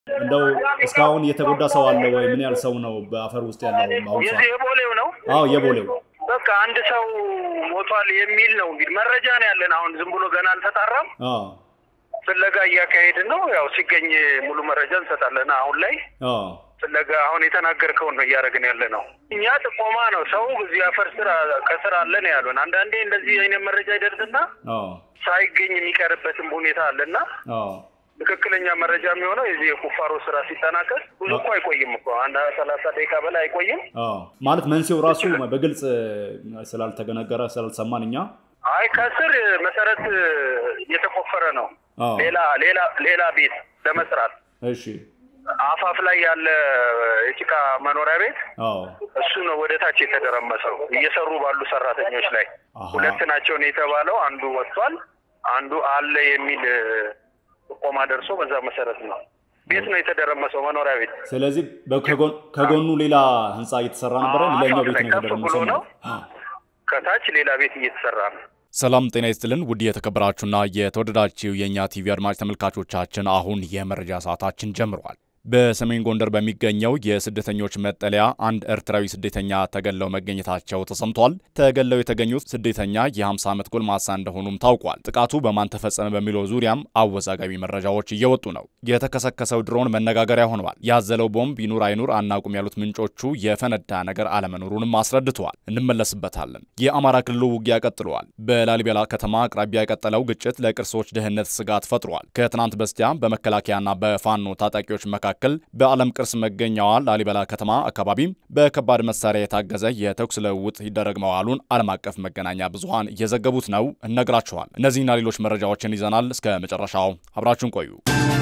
እንደው እስካሁን የተጎዳ ሰው አለ ወይ? ምን ያህል ሰው ነው በአፈር ውስጥ ያለው በአሁኑ ሰዓት? የዚህ የቦሌው ነው። አዎ የቦሌው በቃ አንድ ሰው ሞቷል የሚል ነው እንግዲህ መረጃ ነው ያለን። አሁን ዝም ብሎ ገና አልተጣራም። አዎ ፍለጋ እያካሄድን ነው። ያው ሲገኝ ሙሉ መረጃ እንሰጣለን። አሁን ላይ አዎ ፍለጋ አሁን የተናገርከውን ነው እያደረግን ያለ ነው። እኛ ጥቆማ ነው ሰው እዚህ አፈር ስራ ከስር አለ ነው ያሉን። አንዳንዴ እንደዚህ አይነት መረጃ ይደርስና አዎ ሳይገኝ የሚቀርበትም ሁኔታ አለና አዎ ትክክለኛ መረጃ የሚሆነው የዚህ የቁፋሮ ስራ ሲጠናቀቅ ብዙ እኮ አይቆይም እኮ አንድ ሰላሳ ደቂቃ በላይ አይቆይም። አዎ ማለት መንስኤው ራሱ በግልጽ ስላልተገነገረ ስላልሰማን እኛ አይ ከስር መሰረት እየተቆፈረ ነው። አዎ ሌላ ሌላ ሌላ ቤት ለመስራት እሺ አፋፍ ላይ ያለ የጭቃ መኖሪያ ቤት አዎ እሱ ነው ወደ ታች የተደረመሰው እየሰሩ ባሉ ሰራተኞች ላይ አሃ ሁለት ናቸው ነው የተባለው። አንዱ ወጥቷል፣ አንዱ አለ የሚል ጥቆማ ደርሶ በዛ መሰረት ነው ቤት ነው የተደረመሰው መኖሪያ ቤት። ስለዚህ በከጎን- ከጎኑ ሌላ ህንፃ እየተሰራ ነበረ አዎ፣ ሌላኛው አፋፍ ቤት ላይ ነው ከፍ የተደረመሰው ብሎ ነው። ማለት ነው። አዎ ከታች ሌላ ቤት እየተሰራ ነው። ሰላም ጤና ይስጥልን ውድ የተከበራችሁና የተወደዳችሁ የእኛ ቲቪ አድማጭ ተመልካቾቻችን አሁን የመረጃ ሰዓታችን ጀምሯል። በሰሜን ጎንደር በሚገኘው የስደተኞች መጠለያ አንድ ኤርትራዊ ስደተኛ ተገለው መገኘታቸው ተሰምቷል። ተገለው የተገኙት ስደተኛ የ50 ዓመት ጎልማሳ እንደሆኑም ታውቋል። ጥቃቱ በማን ተፈጸመ በሚለው ዙሪያም አወዛጋቢ መረጃዎች እየወጡ ነው። የተከሰከሰው ድሮን መነጋገሪያ ሆነዋል። ያዘለው ቦምብ ይኑር አይኑር አናውቅም ያሉት ምንጮቹ የፈነዳ ነገር አለመኖሩንም አስረድተዋል። እንመለስበታለን። የአማራ ክልሉ ውጊያ ቀጥለዋል። በላሊበላ ከተማ አቅራቢያ የቀጠለው ግጭት ለቅርሶች ደህንነት ስጋት ፈጥሯል። ከትናንት በስቲያ በመከላከያና በፋኖ ታጣቂዎች መካከል በዓለም ቅርስ መገኛዋ ላሊበላ ከተማ አካባቢ በከባድ መሳሪያ የታገዘ የተኩስ ልውውጥ ይደረግ መዋሉን ዓለም አቀፍ መገናኛ ብዙሃን እየዘገቡት ነው። እነግራችኋል። እነዚህና ሌሎች መረጃዎችን ይዘናል። እስከ መጨረሻው አብራችሁን ቆዩ።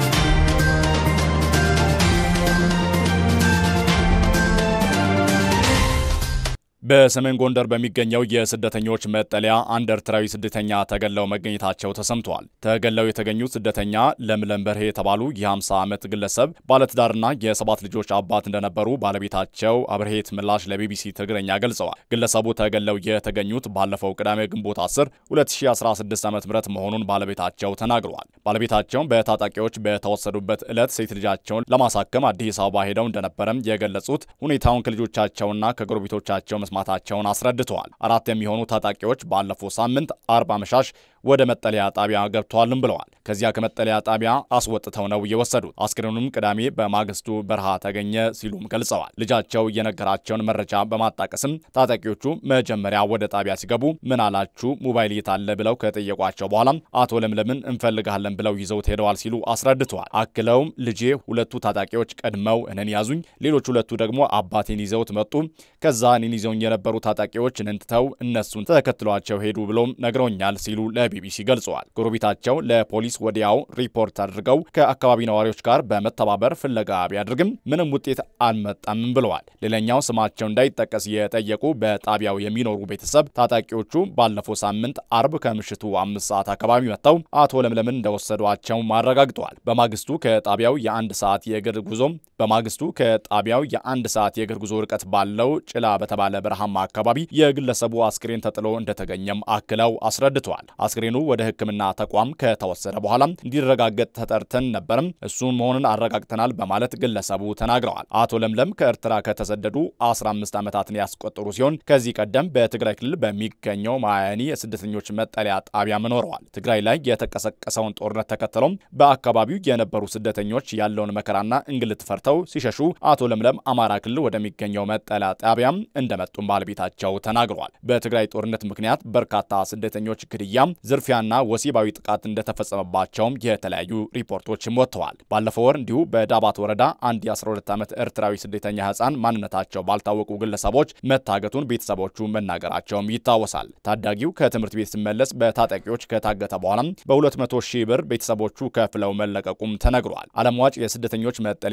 በሰሜን ጎንደር በሚገኘው የስደተኞች መጠለያ አንድ ኤርትራዊ ስደተኛ ተገለው መገኘታቸው ተሰምተዋል። ተገለው የተገኙት ስደተኛ ለምለም በርሄ የተባሉ የ50 ዓመት ግለሰብ ባለትዳርና የሰባት ልጆች አባት እንደነበሩ ባለቤታቸው አብርሄት ምላሽ ለቢቢሲ ትግረኛ ገልጸዋል። ግለሰቡ ተገለው የተገኙት ባለፈው ቅዳሜ ግንቦት 10 2016 ዓ ም መሆኑን ባለቤታቸው ተናግረዋል። ባለቤታቸውን በታጣቂዎች በተወሰዱበት ዕለት ሴት ልጃቸውን ለማሳከም አዲስ አበባ ሄደው እንደነበረም የገለጹት ሁኔታውን ከልጆቻቸውና ከጎረቤቶቻቸው መስማታቸውን አስረድተዋል። አራት የሚሆኑ ታጣቂዎች ባለፈው ሳምንት አርብ አመሻሽ ወደ መጠለያ ጣቢያ ገብተዋልም ብለዋል። ከዚያ ከመጠለያ ጣቢያ አስወጥተው ነው የወሰዱት። አስክሬኑም ቅዳሜ በማግስቱ በረሃ ተገኘ ሲሉም ገልጸዋል። ልጃቸው የነገራቸውን መረጃ በማጣቀስም ታጣቂዎቹ መጀመሪያ ወደ ጣቢያ ሲገቡ ምን አላችሁ ሞባይል የት አለ ብለው ከጠየቋቸው በኋላ አቶ ለምለምን እንፈልጋለን ብለው ይዘውት ሄደዋል ሲሉ አስረድተዋል። አክለውም ልጄ ሁለቱ ታጣቂዎች ቀድመው እኔን ያዙኝ፣ ሌሎች ሁለቱ ደግሞ አባቴን ይዘውት መጡ። ከዛ እኔን ይዘውኝ የነበሩ ታጣቂዎች እንንትተው እነሱን ተከትሏቸው ሄዱ ብሎም ነግረውኛል ሲሉ ለቢቢሲ ገልጸዋል። ጎረቤታቸው ለፖሊስ ወዲያው ሪፖርት አድርገው ከአካባቢ ነዋሪዎች ጋር በመተባበር ፍለጋ ቢያደርግም ምንም ውጤት አልመጣም ብለዋል። ሌላኛው ስማቸው እንዳይጠቀስ የጠየቁ በጣቢያው የሚኖሩ ቤተሰብ ታጣቂዎቹ ባለፈው ሳምንት አርብ ከምሽቱ አምስት ሰዓት አካባቢ መጥተው አቶ ለምለምን እንደወሰዷቸው አረጋግጠዋል። በማግስቱ ከጣቢያው የአንድ ሰዓት የእግር ጉዞ በማግስቱ ከጣቢያው የአንድ ሰዓት የእግር ጉዞ ርቀት ባለው ጭላ በተባለ በረሃማ አካባቢ የግለሰቡ አስክሬን ተጥሎ እንደተገኘም አክለው አስረድተዋል። አስክሬኑ ወደ ሕክምና ተቋም ከተወሰደ በኋላ እንዲረጋገጥ ተጠርተን ነበርም እሱ መሆኑን አረጋግተናል በማለት ግለሰቡ ተናግረዋል። አቶ ለምለም ከኤርትራ ከተሰደዱ 15 ዓመታትን ያስቆጠሩ ሲሆን ከዚህ ቀደም በትግራይ ክልል በሚገኘው ማያኒ የስደተኞች መጠለያ ጣቢያ መኖረዋል። ትግራይ ላይ የተቀሰቀሰውን ጦርነት ተከትሎም በአካባቢው የነበሩ ስደተኞች ያለውን መከራና እንግልት ፈርተው ሲሸሹ አቶ ለምለም አማራ ክልል ወደሚገኘው መጠለያ ጣቢያም እንደመጡም ባለቤታቸው ተናግረዋል። በትግራይ ጦርነት ምክንያት በርካታ ስደተኞች ግድያ፣ ዝርፊያና ወሲባዊ ጥቃት እንደተፈጸመባቸውም የተለያዩ ሪፖርቶችም ወጥተዋል። ባለፈው ወር እንዲሁ በዳባት ወረዳ አንድ የ12 ዓመት ኤርትራዊ ስደተኛ ህፃን ማንነታቸው ባልታወቁ ግለሰቦች መታገቱን ቤተሰቦቹ መናገራቸውም ይታወሳል። ታዳጊው ከትምህርት ቤት ሲመለስ በታጣቂዎች ከታገተ በኋላም በ200 ሺህ ብር ቤተሰቦቹ ከፍለው መለቀቁም ተነግሯል። ዓለም ዋጭ የስደተኞች መጠለያ ማዕከል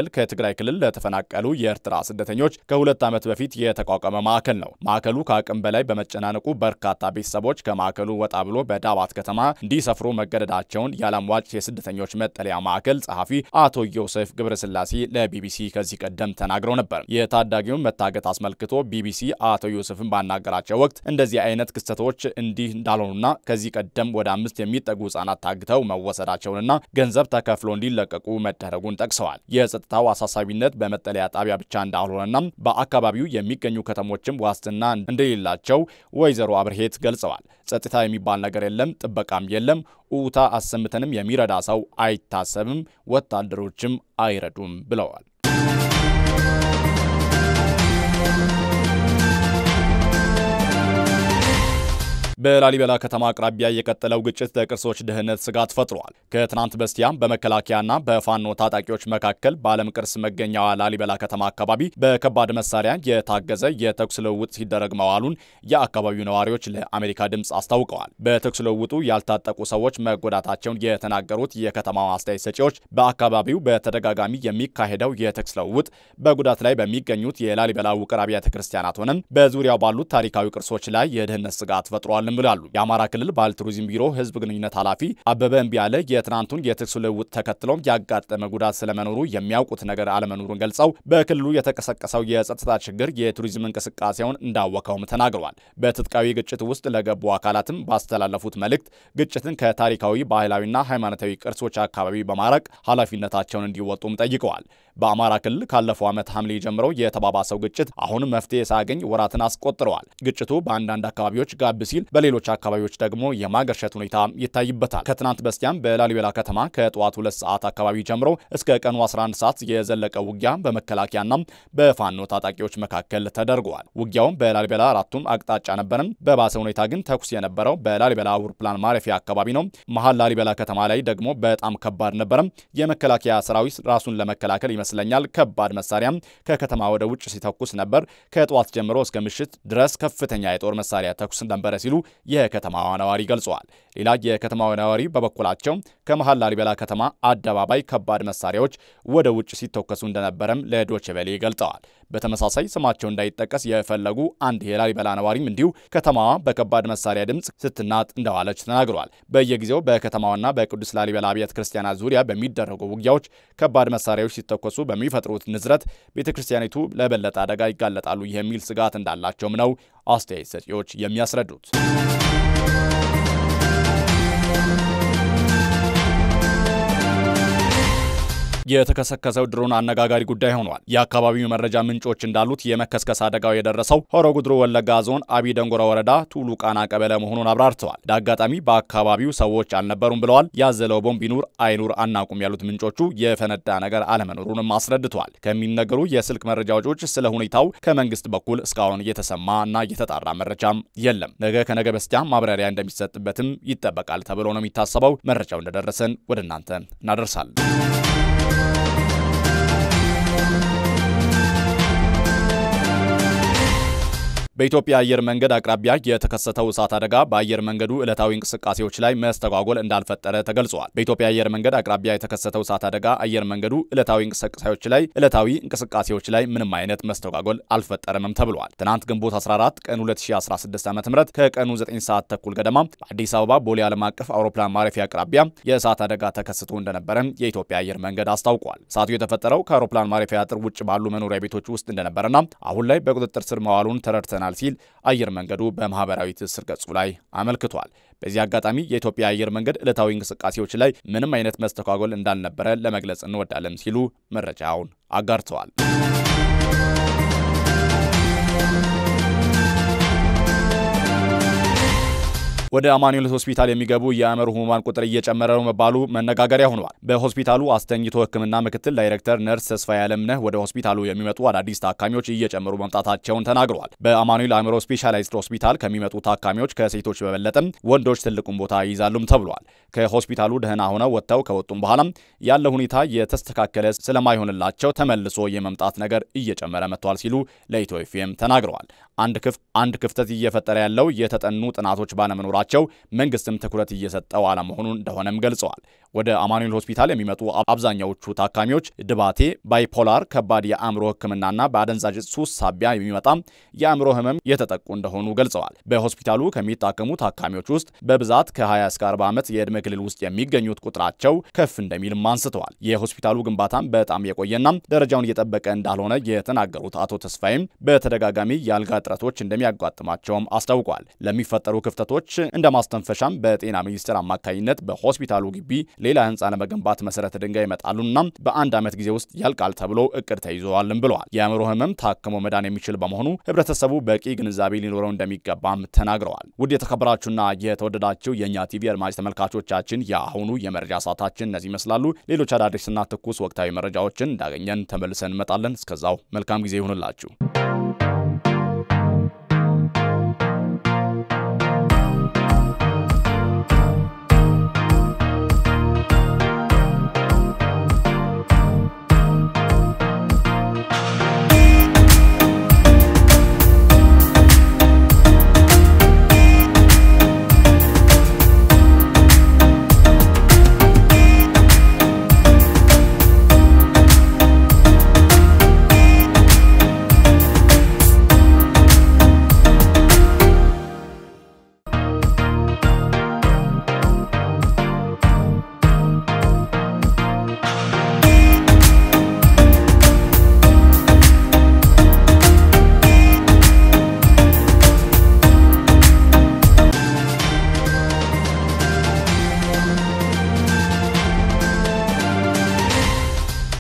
ማዕከል ከትግራይ ክልል ለተፈናቀሉ የኤርትራ ስደተኞች ከሁለት ዓመት በፊት የተቋቋመ ማዕከል ነው። ማዕከሉ ከአቅም በላይ በመጨናነቁ በርካታ ቤተሰቦች ከማዕከሉ ወጣ ብሎ በዳባት ከተማ እንዲሰፍሩ መገደዳቸውን የዓለም ዋጭ የስደተኞች መጠለያ ማዕከል ጸሐፊ አቶ ዮሴፍ ገብረስላሴ ለቢቢሲ ከዚህ ቀደም ተናግረው ነበር። የታዳጊውን መታገት አስመልክቶ ቢቢሲ አቶ ዮሴፍን ባናገራቸው ወቅት እንደዚህ አይነት ክስተቶች እንዲህ እንዳልሆኑና ከዚህ ቀደም ወደ አምስት የሚጠጉ ህጻናት ታግተው መወሰዳቸውንና ገንዘብ ተከፍሎ እንዲለቀቁ መደረጉን ጠቅሰዋል። የጸጥታው አሳሳቢነት በመጠለያ ጣቢያ ብቻ እንዳልሆነና በአካባቢው የሚገኙ ከተሞችም ዋስትና እንደሌላቸው ወይዘሮ አብርሄት ገልጸዋል። ጸጥታ የሚባል ነገር የለም፣ ጥበቃም የለም። ኡታ አሰምተንም የሚረዳ ሰው አይታሰብም፣ ወታደሮችም አይረዱም ብለዋል። በላሊበላ ከተማ አቅራቢያ የቀጠለው ግጭት ለቅርሶች ደህንነት ስጋት ፈጥሯል። ከትናንት በስቲያም በመከላከያና በፋኖ ታጣቂዎች መካከል በዓለም ቅርስ መገኛዋ ላሊበላ ከተማ አካባቢ በከባድ መሳሪያ የታገዘ የተኩስ ልውውጥ ሲደረግ መዋሉን የአካባቢው ነዋሪዎች ለአሜሪካ ድምፅ አስታውቀዋል። በተኩስ ልውውጡ ያልታጠቁ ሰዎች መጎዳታቸውን የተናገሩት የከተማው አስተያየት ሰጪዎች በአካባቢው በተደጋጋሚ የሚካሄደው የተኩስ ልውውጥ በጉዳት ላይ በሚገኙት የላሊበላ ውቅር አብያተ ክርስቲያናት ሆነም በዙሪያው ባሉት ታሪካዊ ቅርሶች ላይ የደህንነት ስጋት ፈጥሯል ብላሉ። የአማራ ክልል ባህል ቱሪዝም ቢሮ ህዝብ ግንኙነት ኃላፊ አበበ እምቢያለ የትናንቱን የተኩስ ልውውጥ ተከትሎም ያጋጠመ ጉዳት ስለመኖሩ የሚያውቁት ነገር አለመኖሩን ገልጸው በክልሉ የተቀሰቀሰው የጸጥታ ችግር የቱሪዝም እንቅስቃሴውን እንዳወከውም ተናግረዋል። በትጥቃዊ ግጭት ውስጥ ለገቡ አካላትም ባስተላለፉት መልእክት ግጭትን ከታሪካዊ ባህላዊና ሃይማኖታዊ ቅርሶች አካባቢ በማራቅ ኃላፊነታቸውን እንዲወጡም ጠይቀዋል። በአማራ ክልል ካለፈው ዓመት ሐምሌ ጀምሮ የተባባሰው ግጭት አሁን መፍትሄ ሳያገኝ ወራትን አስቆጥረዋል። ግጭቱ በአንዳንድ አካባቢዎች ጋብ ሲል በሌሎች አካባቢዎች ደግሞ የማገርሸት ሁኔታ ይታይበታል። ከትናንት በስቲያም በላሊበላ ከተማ ከጠዋት ሁለት ሰዓት አካባቢ ጀምሮ እስከ ቀኑ 11 ሰዓት የዘለቀ ውጊያ በመከላከያና በፋኖ ታጣቂዎች መካከል ተደርገዋል። ውጊያውም በላሊበላ አራቱም አቅጣጫ ነበርም። በባሰ ሁኔታ ግን ተኩስ የነበረው በላሊበላ አውሮፕላን ማረፊያ አካባቢ ነው። መሀል ላሊበላ ከተማ ላይ ደግሞ በጣም ከባድ ነበረም። የመከላከያ ሰራዊት ራሱን ለመከላከል ይመስለኛል ከባድ መሳሪያም ከከተማ ወደ ውጭ ሲተኩስ ነበር። ከጠዋት ጀምሮ እስከ ምሽት ድረስ ከፍተኛ የጦር መሳሪያ ተኩስ ነበረ ሲሉ የከተማዋ ነዋሪ ገልጸዋል። ሌላ የከተማዋ ነዋሪ በበኩላቸው ከመሀል ላሊበላ ከተማ አደባባይ ከባድ መሳሪያዎች ወደ ውጭ ሲተኮሱ እንደነበረም ለዶቼ ቬለ ገልጸዋል። በተመሳሳይ ስማቸው እንዳይጠቀስ የፈለጉ አንድ የላሊበላ ነዋሪም እንዲሁ ከተማዋ በከባድ መሳሪያ ድምፅ ስትናጥ እንደዋለች ተናግረዋል። በየጊዜው በከተማዋና በቅዱስ ላሊበላ አብያተ ክርስቲያናት ዙሪያ በሚደረጉ ውጊያዎች ከባድ መሳሪያዎች ሲተኮሱ በሚፈጥሩት ንዝረት ቤተ ክርስቲያኒቱ ለበለጠ አደጋ ይጋለጣሉ የሚል ስጋት እንዳላቸውም ነው አስተያየት ሰጪዎች የሚያስረዱት። የተከሰከሰው ድሮን አነጋጋሪ ጉዳይ ሆኗል። የአካባቢው መረጃ ምንጮች እንዳሉት የመከስከስ አደጋው የደረሰው ሆሮ ጉድሩ ወለጋ ዞን አቢ ደንጎራ ወረዳ ቱሉ ቃና ቀበሌ መሆኑን አብራርተዋል። ለአጋጣሚ በአካባቢው ሰዎች አልነበሩም ብለዋል። ያዘለው ቦምብ ይኑር አይኑር አናውቅም ያሉት ምንጮቹ የፈነዳ ነገር አለመኖሩንም አስረድተዋል። ከሚነገሩ የስልክ መረጃዎች ውጭ ስለ ሁኔታው ከመንግስት በኩል እስካሁን እየተሰማ እና እየተጣራ መረጃም የለም። ነገ ከነገ በስቲያ ማብራሪያ እንደሚሰጥበትም ይጠበቃል ተብሎ ነው የሚታሰበው። መረጃው እንደደረሰን ወደ እናንተ እናደርሳለን። በኢትዮጵያ አየር መንገድ አቅራቢያ የተከሰተው እሳት አደጋ በአየር መንገዱ ዕለታዊ እንቅስቃሴዎች ላይ መስተጓጎል እንዳልፈጠረ ተገልጿል። በኢትዮጵያ አየር መንገድ አቅራቢያ የተከሰተው እሳት አደጋ አየር መንገዱ ዕለታዊ እንቅስቃሴዎች ላይ ዕለታዊ እንቅስቃሴዎች ላይ ምንም አይነት መስተጓጎል አልፈጠረምም ተብሏል። ትናንት ግንቦት 14 ቀን 2016 ዓ ም ከቀኑ 9 ሰዓት ተኩል ገደማ በአዲስ አበባ ቦሌ ዓለም አቀፍ አውሮፕላን ማረፊያ አቅራቢያ የእሳት አደጋ ተከስቶ እንደነበረ የኢትዮጵያ አየር መንገድ አስታውቋል። እሳቱ የተፈጠረው ከአውሮፕላን ማረፊያ አጥር ውጭ ባሉ መኖሪያ ቤቶች ውስጥ እንደነበረና አሁን ላይ በቁጥጥር ስር መዋሉን ተረድተናል ሲል አየር መንገዱ በማህበራዊ ትስስር ገጹ ላይ አመልክቷል። በዚህ አጋጣሚ የኢትዮጵያ አየር መንገድ ዕለታዊ እንቅስቃሴዎች ላይ ምንም አይነት መስተጓጎል እንዳልነበረ ለመግለጽ እንወዳለን ሲሉ መረጃውን አጋርተዋል። ወደ አማኑኤል ሆስፒታል የሚገቡ የአእምሮ ህሙማን ቁጥር እየጨመረ ነው መባሉ መነጋገሪያ ሆኗል። በሆስፒታሉ አስተኝቶ ሕክምና ምክትል ዳይሬክተር ነርስ ተስፋዬ አለምነህ ወደ ሆስፒታሉ የሚመጡ አዳዲስ ታካሚዎች እየጨመሩ መምጣታቸውን ተናግረዋል። በአማኑኤል አእምሮ ስፔሻላይዝድ ሆስፒታል ከሚመጡ ታካሚዎች ከሴቶች በበለጠም ወንዶች ትልቁን ቦታ ይይዛሉም ተብሏል። ከሆስፒታሉ ደህና ሆነው ወጥተው ከወጡም በኋላም ያለ ሁኔታ የተስተካከለ ስለማይሆንላቸው ተመልሶ የመምጣት ነገር እየጨመረ መጥቷል ሲሉ ለኢትዮ ኤፍኤም ተናግረዋል። አንድ ክፍተት እየፈጠረ ያለው የተጠኑ ጥናቶች ባለመኖራቸው መንግስትም ትኩረት እየሰጠው አለመሆኑን እንደሆነም ገልጸዋል። ወደ አማኑኤል ሆስፒታል የሚመጡ አብዛኛዎቹ ታካሚዎች ድባቴ፣ ባይፖላር፣ ከባድ የአእምሮ ሕክምናና በአደንዛዥ ሱስ ሳቢያ የሚመጣ የአእምሮ ህመም የተጠቁ እንደሆኑ ገልጸዋል። በሆስፒታሉ ከሚታከሙ ታካሚዎች ውስጥ በብዛት ከ20 እስከ 40 ዓመት የዕድሜ ክልል ውስጥ የሚገኙት ቁጥራቸው ከፍ እንደሚልም አንስተዋል። የሆስፒታሉ ግንባታም በጣም የቆየና ደረጃውን እየጠበቀ እንዳልሆነ የተናገሩት አቶ ተስፋይም በተደጋጋሚ የአልጋ እጥረቶች እንደሚያጋጥማቸውም አስታውቋል። ለሚፈጠሩ ክፍተቶች እንደ ማስተንፈሻም በጤና ሚኒስቴር አማካኝነት በሆስፒታሉ ግቢ ሌላ ህንፃ ለመገንባት መሰረተ ድንጋይ ይመጣሉና በአንድ ዓመት ጊዜ ውስጥ ያልቃል ተብሎ እቅድ ተይዘዋልም ብለዋል። የአእምሮ ህመም ታክሞ መዳን የሚችል በመሆኑ ህብረተሰቡ በቂ ግንዛቤ ሊኖረው እንደሚገባም ተናግረዋል። ውድ የተከበራችሁና የተወደዳችሁ የእኛ ቲቪ አድማጭ ተመልካቾቻችን የአሁኑ የመረጃ ሰዓታችን እነዚህ ይመስላሉ። ሌሎች አዳዲስና ትኩስ ወቅታዊ መረጃዎችን እንዳገኘን ተመልሰን እንመጣለን። እስከዛው መልካም ጊዜ ይሁንላችሁ።